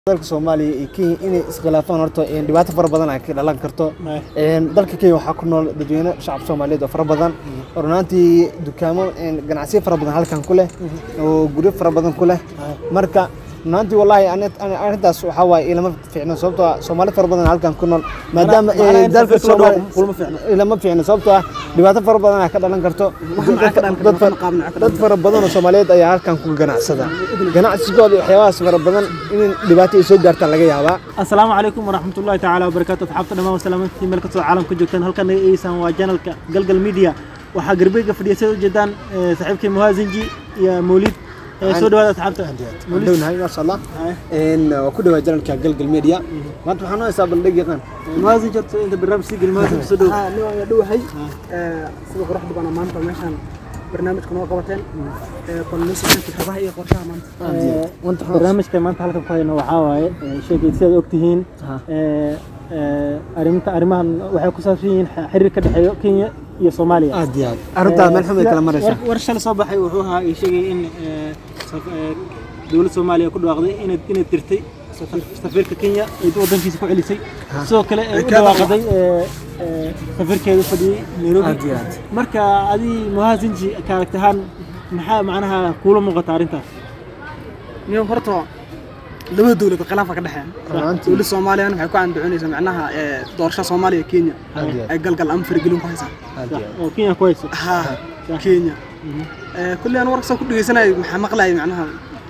dalka soomaaliya iyo kenya inay iskhilaafaan horta dhibaato fara badan ay ka dhalan karto dalka kenya waxaa ku nool dadweyne shacab soomaaliyeed oo fara badan oo runaantii dukaamo ganacsiyo fara badan halkan ku leh oo guryo fara badan ku leh marka runaantii wallaahi arrintaas waxaa waaye ilama fiicno sababtoo ah soomaali fara badan halkan ku nool maadaama dalka soomaaliya ilama fiicno sababtoo ah dhibaato fara badan ay ka dhalan karto dad fara badan oo soomaaliyeed ayaa halkan ku ganacsada ganacsigooda waxyaabahaas fara badan in dhibaato ay soo gaartaan laga yaabaa asalaamu calaykum waraxmatullahi tacaala wabarakaatu asxaabta dhammaan wasalaamantii meel kastoo caalamka joogtaan halkan naga eegeysaan waa janalka galgal media waxaa garbeyga fadhiya sida ujeedaan saaxiibkay muhaasinji iyo mawlid soo dhawaada asxaabta dhownahay maasha allah waa ku dhawaa janalka galgal media maanta waxaan haysaa bandhig yaqaan muhaasinji horta inta barnaamij sii geli muhaasinji soo dhow waa dhowahay sida quruxda badan maanta meeshaan barnaamijka noo qabateen kolnosiinka xabaha iyo qorshaha maanta barnaamijka maanta halkan ku hayno waxaa waaye sheegay sidaad ogtihiin arrinta arrimahan waxay ku saabsan yihiin xiriir ka dhexeeyo kenya iyo soomaaliya aad iyo aad arrintaa meel xumay kala maraysa war shalay soo baxay wuxuu ahaa ii sheegay in dowladda soomaaliya ku dhawaaqday inay inay dirtay safiirka kenya ay wadankiisa ku celisay sidoo kale ay u dhawaaqday safiirkeeda fadhiyey nairobi aad iyo aad marka adii muhaasinji ka aragtahaan maxaa macnaha kuula muuqata arrintaas niyo horta labada dowlad khilaafa ka dhexeeya Runaantii. dowladda soomaaliyana waxay ku andacoonaysaa macnaha doorasho soomaaliya iyo kenya Aad iyo aad. ay galgal ama faragelin ku haysaa aad iyo aad oo kenya ku hayso ha kenya kulli aan warkasoo ku dhegeysanaya maxaa maqlayay macnaha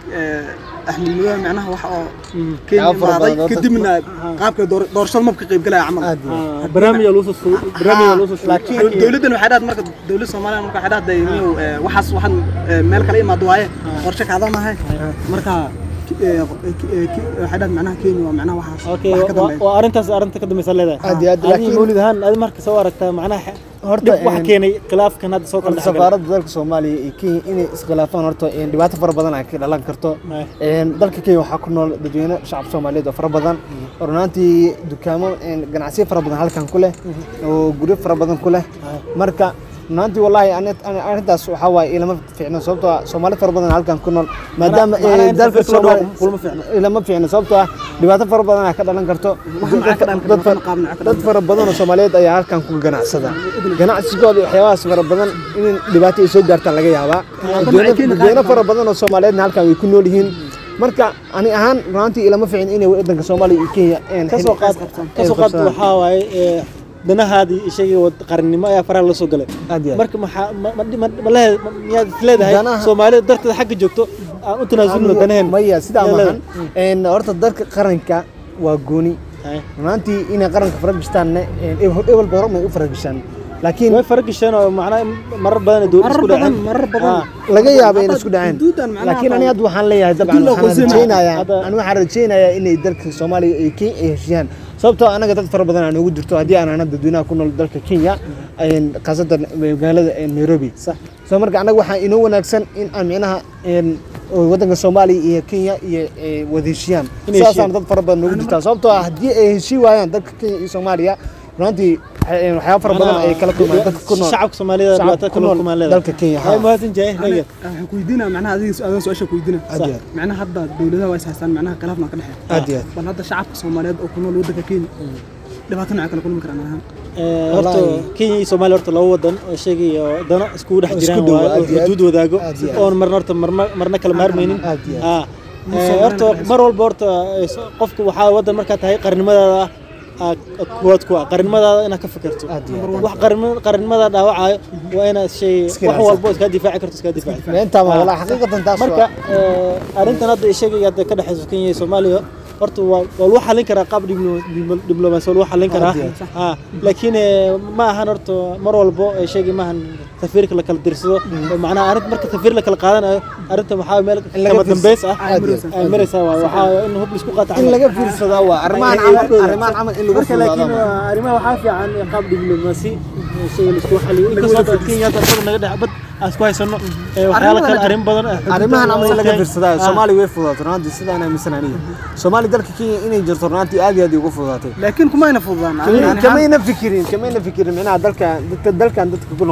axmed madow macnaha wax oo kenya Yaa fara imaaday badan, horta- kadibna qaabka door- doorashada mabka qayb galaya camal aad iyo aad Ah, barnaamij ayaa loo soo soo barnaamij ayaa loo soo laakiin- Dow- dowladdan waxay dhaad marka dowladda soomaaliya marka waxay dhahday inuu waxaas waxaan eh, meel kale imaado waaye qorshe kaadanahay marka eh, eh, ki- waxay dhaad macnaha kenya waa macnaha waxaas okay wax ka waa dambeeya waa arrintaas arrinta ka dambaysa leedahay Aad iyo aad, Adiga laakiin- mawlid ahaan adi marka soo aragtaa macnaha Horta, dhib wax een, keenay khilaafkan hadda soo kala horta dhexgalay safaaradda dalka soomaaliya iyo kenya inay iskhilaafaan horta dhibaato fara badan ay ka dhalan karto dalka kenya waxaa ku nool dadweyne shacab soomaaliyeed oo fara badan oo runaantii dukaamo ganacsiyo fara badan halkan ku leh oo guryo fara badan ku leh marka runaantii wallaahi ani- ani- arrintaas waxaa waaye ilama fiicno sababtoo ah soomaali fara badan halkan ku nool maadaama macnaha eh, in dalka safiirka loo dhawaaqo soomaaliya kulama fiicno. fiicno. lama fiicno sababtoo ah dhibaato fara badan ay ka dhalan karto Waxaan maxaa ka dhalan dad karta? fara- Qaab maxaa ka dad fara badan oo soomaaliyeed ayaa halkan ku ganacsada ganacsigooda waxyaabahaas fara badan in dhibaato ay soo gaartaan laga yaabaa dadweyne dadweyne fara badan oo soomaaliyeedna halkan way ku nool yihiin marka ani ahaan runaantii ilama fiicin inay wadanka soomaaliya iyo kenya een kasoo qaad kasoo qaad waxaa waaye ee, danahaadii ishagii wad qarannimo ayaa faraha la soo galay aad iyo aad marka maxaa ma- ma- ma- ma lehe- ma- miyaad is leedahay Danaha- soomaalida darteeda xagga joogto aan u tanaasulno danaheen maya sidaa Yaa maahan een horta dalka qaranka waa gooni runaantii inay qaranka faragishtaanne ebalba hore may u faragishaan laakiin way faragasheen oo macnaha marar badan ay dowladda marar isku badan dhaceen marar badan Ah. laga yaaba inay isku dhaceen xuduudan macnaha laakiin ani baa- hadda waxaan leeyahay dabcan xuduud loo waxaan qorsheyn rajeynayaa Hadda- ani waxaan rajeynayaa inay dalka soomaaliya iyo kenya ay heshiiyaan sababtoo anaga dad fara badan aan ugu jirto haddii aan ana dadweynaha ku nool dalka kenya een, khaasatan magaalada een, nairobi Sax. so marka anaga waxaa inoo wanaagsan in aan micnaha een, oo wadanka soomaaliya iyo kenya iyo ay wada heshiiyaan Inay sidaasaan heshiiyaan. dad fara badan ugu jirtaa sababtoo ah haddii ay heshii waayaan dalka kenya iyo soomaaliya runtii waxay- waxyaaba fara badan ay kala kulmaan dadka ku nool shacabka soomaalida shacabka dhibaato ku kala nool kulmaan leedahay dalka Kenya, hay ha. muhaasin jaah reega waxaan ku weydiinaa macnaha adiga adoo su-aasha ku weydiina Aad iyo aad. macnaha hadda dowladaha waa is haystaan macnaha khilaafna ka dhexeeya aad iyo aad bal hadda shacabka soomaaliyeed oo ku nool waddanka kenya dhibaato nooca kala kulmi karaan ahaan horta Wallaahi. kenya iyo soomaaliya horta laba wadan oo sheegay oo dano iskugu dhex Isku jiraan dhow, waaye, aad oo iyo aad. xuduud wadaago Aad iyo aad. oon marna horta marma- marna kala maarmaynin Aad iyo aad. Ah. Eh, horta mar walba horta eh, so- qofku waxaa wadan markaa tahay qarnimadaada ah, kuwaad ku ah qarnimadaada inaad ka fikirto Aad iyo aad. wax qarnimo- qarnimada dhaawacayo waa inaad shay Iska wax ilaalisaa. walbo iska difaaci karto iska difaaci intaa ma walaa xaqiiqatan taas marka eh, arrintan hadda sheegaya hadda ka dhexeyso kenya iyo soomaaliya horta waa waa lagu xallin karaa qaab diblo- diblo- diblomaasi waa lagu xallin karaa Aad iyo Ah, laakiin eh, ma ahan horta mar walbo ee sheegay maahan safiirka la kala dirsado oo macnaha arrin marka safiir la kala qaadanayo arrintan waxaa meel In laga kama fiirsa- dambeys ah Aad iyo aad. ay maraysaa waay waxaa in hub laisku qaata in laga fiirsadaa waa arrimahan Ay- ay- camal ay- arrimahan camal in lagu marka laakiin fududaado waa arrimaha waxaa fiican in qaab diblomaasi ee shayga laisku xaliyo inkastoo hadda kenya hadda isaga naga dhex bad aan isku haysano ee waxyaalo kale arrin badan ah, xuduudda arrimahan camal in laga ah, fiirsadaa ah, soomaaliya way fududaato runtii sidaan aaminsan aniga soomaaliya dalka kenya inay jirto runtii aad iyo aad ugu fududaatay laakiin kumayna fududaan kamayna fikirin kamayna fikirin micnaha dalka dadka dalkan dadka ku nool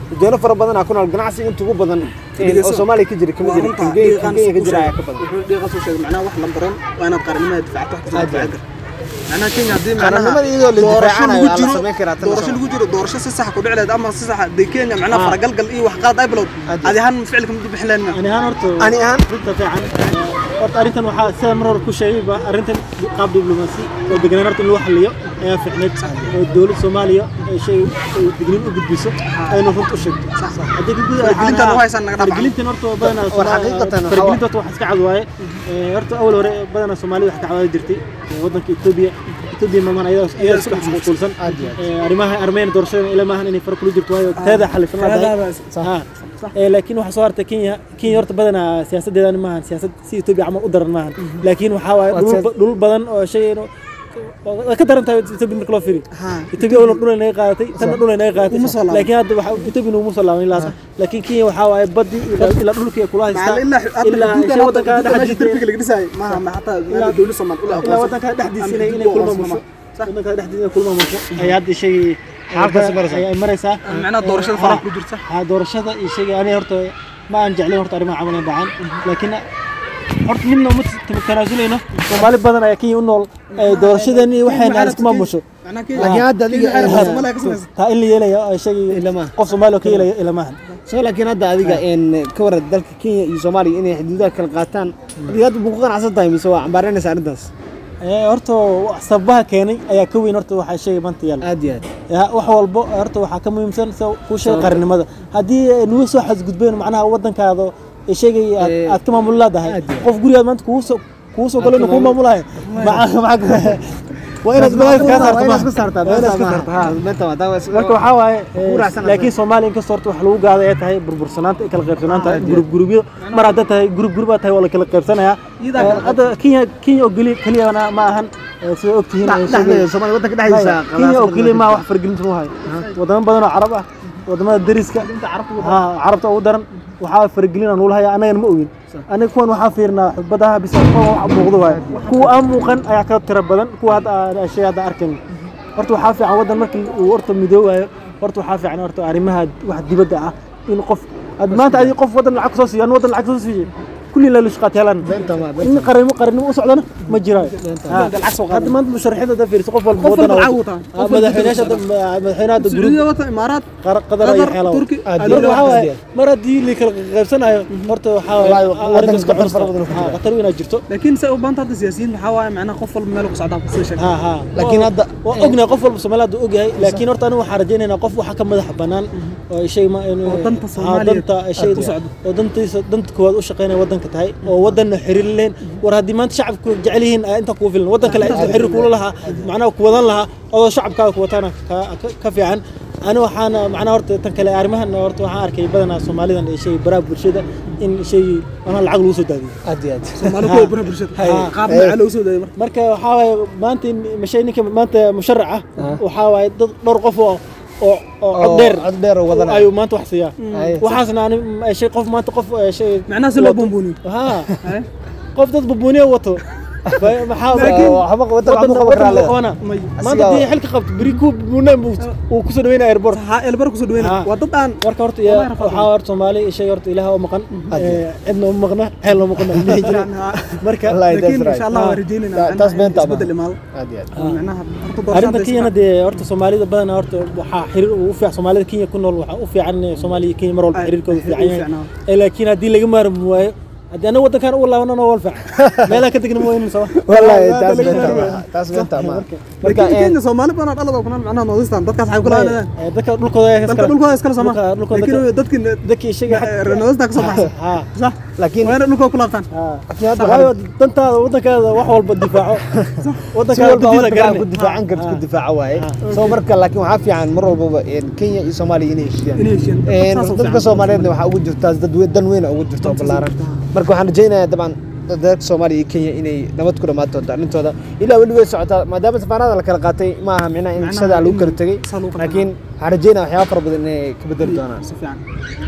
dadweyne fara badan aa ku nool ganacsi inta ugu badan een, oo soomaaliya ka jira kama jira kan Kenya- kan kenya ka jira ayaa ka badan dhiiqan soo sheegay macnaha wax la baran waa inaad qaranimada difacto wax kasta difaaci karto macnaha kenya haddii Qaranimada iyadoo la doorasho difaacanayo lagu waa la jiro samayn karaa tan doorasho soo. lagu jiro doorasho si sax ku dhici lahayd ama si sax dee kenya macnaha faragalgal iyo wax qalad ay bilowd Aad. adi ahaan ficilka ma bixin lahayn ani ahaan horta ani ahaan runta fiican horta arrintan waxaa sida mar hore ku sheegayba arrintan qaab diblomaasi oo deganaan horta in loo xaliyo ayaa fiicneyd oo dowladda soomaaliya ay shay ay digniin u gudbiso aynu runta u sheegto haddii ka gudaha Faragelintan u haysan naga dhaaf faragelintan horta badanaa War xaqiiqatan waxaa- faragelinta horta wax iska cad waaye Ee, horta awal hore badanaa soomaalida wax ka cadaadi jirtay ee, waddanka etoobiya etoobiya maamaan ayadaa ayadaa isku dhex mashquulsan Aad iyo aad. Ee, arrimaha armeen doorashada ila maahan inay fara kula jirto waayo teeda xalifan la dahay Ha. Ee, laakiin waxaa soo hartay kenya kenya horta badanaa siyaasadeedan maahan siyaasad si etoobiya camal u daran maahan laakiin waxaa waaye Waa dhul siyaas- dhul badan oo shay waa ka daran tahay etoobiya marka loo fiiriyo Ha. etoobiya wala dhul ay naga qaadatay tanna dhul ay naga qaadatay Uma soo laaban. laakiin hadda waxa etoobiya uma soo laaban ilaa laakiin kenya waxaa waaye badii ilaa ilaa dhulkii ay kula haystaa macalla ilaa ilaa xuduudkan shay hadda waddanka xuduudka meesha dhexdiisa derbiga laga dhisaayo maaha ma hataa Ilaa- dowladda Soomaali ula ilaa aqoonsan. waddanka dhexdiisa inay Ama inay kulma aqoonsan musho ma. waddanka dhexdiisa inay kulma musho ayaa hadda shay Xaalkaasi maraysaa. ay maraysaa macnaha doorashada Ha. faraha ku jirta ha doorashada iyo shayga aniga horta ma aan jeclayn horta arrimaha camal inay dhacaan laakiin horta midna uma t- tanaasuleyno soomaali badan ayaa kenya u nool ee doorashadani waxayna aan isku maamusho macnaha Kenya- laakiin hadda adiga Kenya ee, waxay Soomaaliya ka samaysa. taa in la yeelayo ay shayga Ilama. qof soomaali oo ka yeelaya ilamahan soo laakiin hadda adiga een ka waran dalka kenya iyo soomaaliya inay xuduudaha kala qaataan adiga hadda ma ku qanacsan tahay mise waa cambaaranaysa arrintaas Ee, horta sababaha keenay ayaa ka weyn horta waxaa shayga maanta yaala aad iyo aad Ya, wax walbo horta waxaa ka muhiimsan sida kuu sheegay qaranimada haddii ay nagu soo xadgudbeen macnaha waddankaada ee sheegay aad Ee, aad ka maamul leedahay aad iyo qof gurigaad maanta kugu soo kugu soo galay ka kuu maamul- maamulahay Maca- maca- waa inaad magaala kaa saarto waa inaad ma- iska saartaa waa inaad beenta iska maaha. saarto, ha. beenta waa taa waa is- marka waxaa waaye ku raacsan laakiin soomaaliya inkastoo horta wax lagu gaada ay tahay burbursanaanta iyo kala qaybsanaanta Ah, gurub gurubyo mar hadda tahay gurub gurub aad tahay waa la kala qaybsanayaa Iyadaa Ee, kala hadda kenya kenya oo geli keliyana ma ahan ee, sida ogtihiin ee, Dhex- sheegay- dhexdeeda Soomaaliya waddanka dhexdiisa kenya oo qalaas keliya badan maa wax fargelinta mu hayo wadamo badan oo carab ah wadamada dariska ha carabta ugu daran waxaa faragelin aan haya annagana ma ogin aniga kuwan waxaa fiirnaa badaha bisa kuwan wax muuqdo waaye kuwa aan muuqan ayaa ka tira badan kuwa hadda aan shay hadda arkayn horta waxaa fiican waddan markii uu horta midoobayo horta waxaa fiican horta arrimaha wax dibadda ah in qof ad maanta adii qof waddan lacag kusoo siiyo an waddan lacag kusoo siiyo kulli la lushqaat helaan beenta ma in qaranimo qaranimo u socdana ma jiraayo Ha. hadda maanta musharaxiinta hadda fiiriso qof walba Qof walba waddan lacag wuu taa. Ah, madaxweynayaasha hadda madaxweynaha hadda guruub Sacuudiga wata imaaraat qar- qadar Qatar, iyo xeelaw Turki, aad marka iyo waxaa aad waaye iyo mar haddii la kala qaybsanayo horta waxaa waaye Wallaahi, arrinta waddanka iska qatar fara xursta. badan ku Ha, jira. qatar inaa jirto laakiin say u baanta hadda siyaasiyiin waxaa waaye macnaha qof walba meel ku socdaa sida sheegay ha ha Laakiin Waa- hadda- waa ognahay qof walba Soomaaliya hadda ogyahay laakiin horta aniga waxaan rajaynaynaa qof waxa ka madax bannaan oo shay ma inuu Oo danta ha, Soomaaliyeed danta shay aad u socdo. oo dantiisa danta koowaad u shaqeynaya waddanka tahay oo waddanna xiriir leen war haddii maanta shacabku jecel yihiin ayaa intaa kugu filan waddan kale xiriir kula lahaa macnaha ku wadan lahaa oo shacabkaaga ku wataana ka- ka- ka fiican ani waxaana macnaha horta tan kale arrimahan horta waxaan arkay badanaa soomaalidan ee shay baraha bulshada in shay macnaha lacag lagu soo daadiyo aad iyo aad Soomaali kuwa baraha bulshada Ha. qaab macaa loogu soo daayay marka marka waxaa waaye maanta in mashay ninka maanta musharac ah waxaa waaye dad dhowr qof oo oo oo cod dheer cod dheer oo wadanaya. ayuu maanta wax siiyaa Ay. waxaasna ani ma- shay qof maanta qof eh, shay macnaha si loo buunbuuniyo ha Haye. qof dad bubuuniya wato Ba- maxaa Laakiin- waxba waddan waxba waddan- qaban waddan karaa buu leedahay. qabanaa. May. maanta Asigaa- haddii xilka qabto beri ku buunaan buu uu kusoo dhaweynaya airport ha elbar kusoo Ha. dhaweynaya waa dad aan marka horta Wallahi ya- rafaad waxaa horta soomaali shay horta ilaah oo maqan eh, cidna uma maqna xeel loo maqna dhihi jira marka Wallahi, that's laakiin right. insha Allah Ha. waa rajaynaynaa Ta- macnaha taas in beenta isbeddel ma. imaado aad iyo aad macnaha horta arrinta doorashada kenyana dee horta soomaalida badanaa horta waxaa xiriir u fiican soomaalida kenya ku nool waxaa u fiican in soomaaliya iyo kenya mar walba Ay, xiriirkooda ay, fiican u yahay fiicnaa. Eh, laakiin haddii laga maarmi waayo haddii anaga waddankan uga laabanana waa fiican meelaha ka tegna ma waynin soo wallahi Waa- taas waa laga beenta maarmi ma taas beenta ma Marka- marka laakiin een Kenya Soomaali badan dhalada kuna macnaha noodistan dadkaas waxay kula waayo, hadlayaan eh, dadka dhulkooda ayaa dalka iskale. dhulkooda iskala soma Dhulka- dhulkooda laakiin dadkii dadkii sheegay xag- noodista ka soo baxsan ha sax laakiin waa inay dhulkooda ku laabtaan ha laakiin hadda waayo dantaada waddankaada wax walba difaaco si waddankaada walba dantiisa waddanka garanay ku difaacan karto Ha. ku difaaca waaye Ha. soo marka laakiin waxaa fiican mar walbaba een Kenya iyo Soomaaliya inay heshiiyaan Inay heshiiyaan. Een, Saas oo dadka fiican. Soomaaliyeedna waxaa ugu jirtaa dad weyn dan weyn oo ugu jirta oo ballaaran marka waxaan rajaynayaa dabcan dadka Soomaaliya iyo Kenya inay nabad ku dhammaan doonto arrintooda ilaa weli way socotaa maadaama safaarada la kala qaatay ma aha micnaha in Macnaha shada lagu in kala tegay saa lagu kala laakiin waxaan rajaynayaa waxyaabo fara badan inay ka bedeli doonaan si fiican